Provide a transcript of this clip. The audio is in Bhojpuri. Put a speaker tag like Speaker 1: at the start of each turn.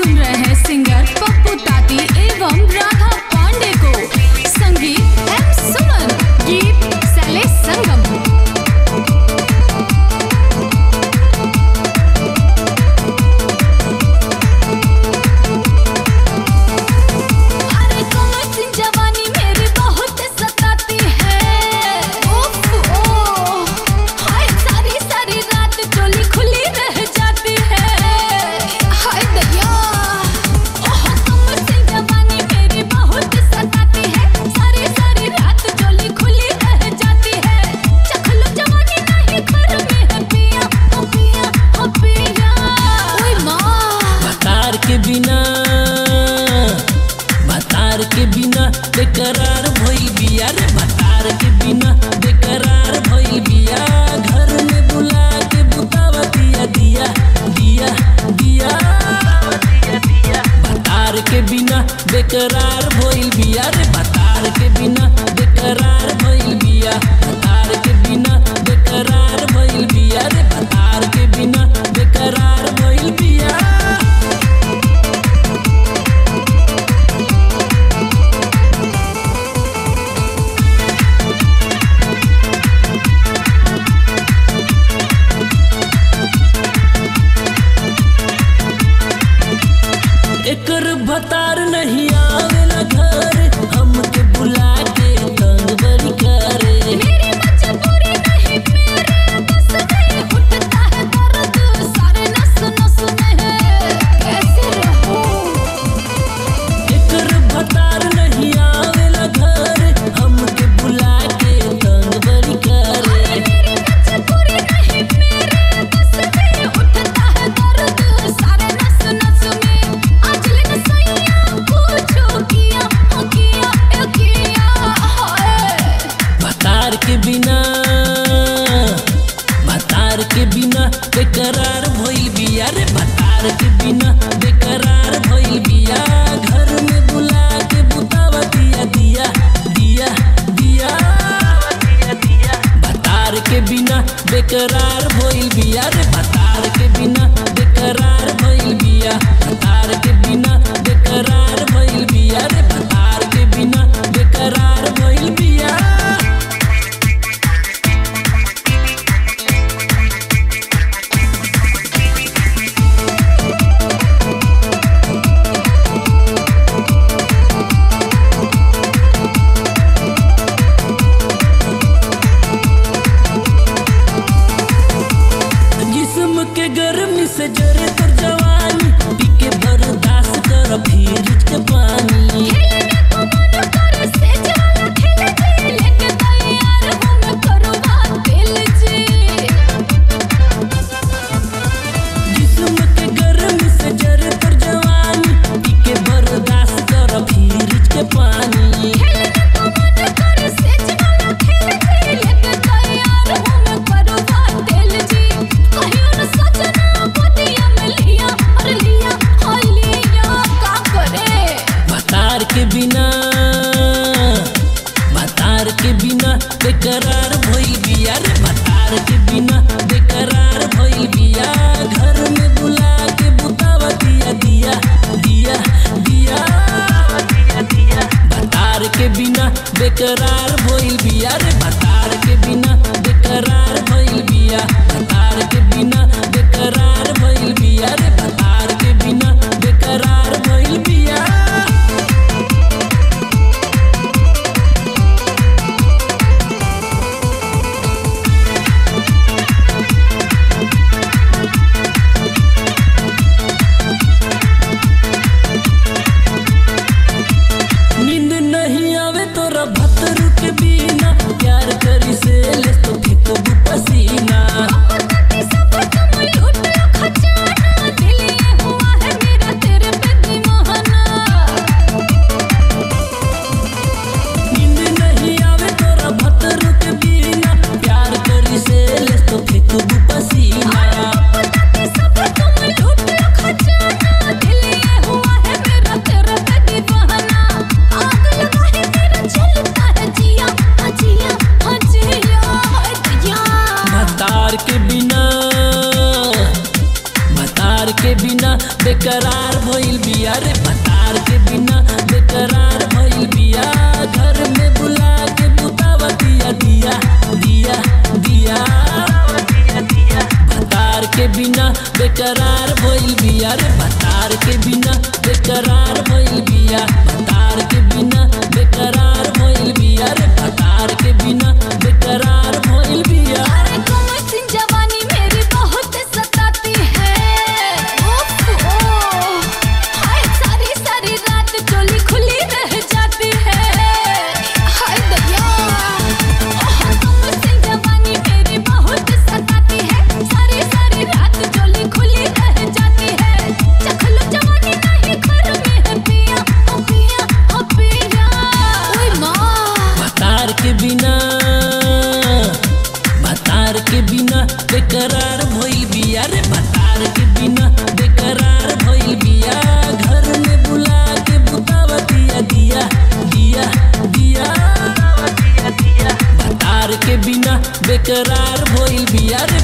Speaker 1: सुन रहे हैं सिंगर पप्पू ताती एवं राधा पांडे को संगीत एम सुमन गीत शैलेश संगम अरे कमर सी जवानी मेरी बहुत सताती है उफ ओ हाय सारी सारी रात चोली खुली रह जाती है हाय दया ओह कमर सी जवानी मेरी बहुत सताती है सारी सारी रात चोली खुली रह जाती है चख लो जवानी नहीं घर में है पिया ओ पिया ओ पिया ओए माँ
Speaker 2: तार के बिना बतार के बिना बेकरार भइल बिया रे बतार के बिना बेकरार भइल बिया घर में बुला के बुतावा दिया दिया दिया दिया बतार के बिना बेकरार भइल बिया रे बतार के बिना बेकरार भइल बिया बतार के बिना बेकरार भइल बिया रे बतार के बिना बेकरार भइल बिया एकर भतार नहीं आवेला घर हमके बुला के तंग बड़ी करे
Speaker 1: मेरी मजबूरी नहीं मेरे बस में उठता है दर्द सारे नस नस में है कैसे रहूं
Speaker 2: एकर भतार नहीं आवेला घर हमके बुला के तंग बड़ी करे
Speaker 1: मेरी मजबूरी नहीं मेरे बस में उठता है दर्द सारे नस नस में आज लेन सैया पूछो किया हो किया ए किया हाय
Speaker 2: भतार के बिना भतार के बिना बेकरार भइल बिया रे भतार के बिना बेकरार भइल बिया घर में बुला के बुतावा दिया दिया दिया दिया भतार के बिना बेकरार भइल बिया रे भतार के बिना बेकरार भइल बिया भतार के बिना बेकरार भइल बिया रे भतार के बिना बेकरार भइल बिया जिस्म के गर्मी से जरे तर जवानी पी के बर्दाश्त कर फिर के पानी
Speaker 1: खेलने को मन करे से जाला खेल जी लेके तैयार हूँ मैं करवा दिल जी
Speaker 2: जिस्म के गर्मी से जरे तर जवानी पी के बर्दाश्त कर फिर के पानी
Speaker 1: खेलने को मन करे से जाला खेल जी लेके तैयार हूँ मैं करवा दिल जी कहियो न सजना गोदिया में लिया और लिया और लिया का करे
Speaker 2: भतार के बिना बिना बेकरार भइल बिया रे भतार के बिना बेकरार भइल बिया घर में बुला के बुतावा दिया दिया दिया दिया भतार के बिना बेकरार भइल बिया रे भतार के बिना बेकरार भइल बिया भतार के बिना बेकरार भइल बिया रे भतार के बिना बेकरार भइल बिया
Speaker 1: अरे कमर सी जवानी मेरी बहुत सताती है उफ, ओ, हाय सारी सारी रात चोली खुली रह जाती है हाय दरिया ओह, कमर सी जवानी मेरी बहुत सताती है सारी सारी रात चोली खुली रह जाती है चखलो जवानी नहीं घर में है पिया ओ पिया ओ पिया ओए माँ
Speaker 2: भतार के बिना भतार के बिना बेकरार भइल बिया रे भतार के बिना बेकरार भइल बिया घर में बुला के बुतावा दिया दिया दिया दिया भतार के बिना बेकरार भइल बिया रे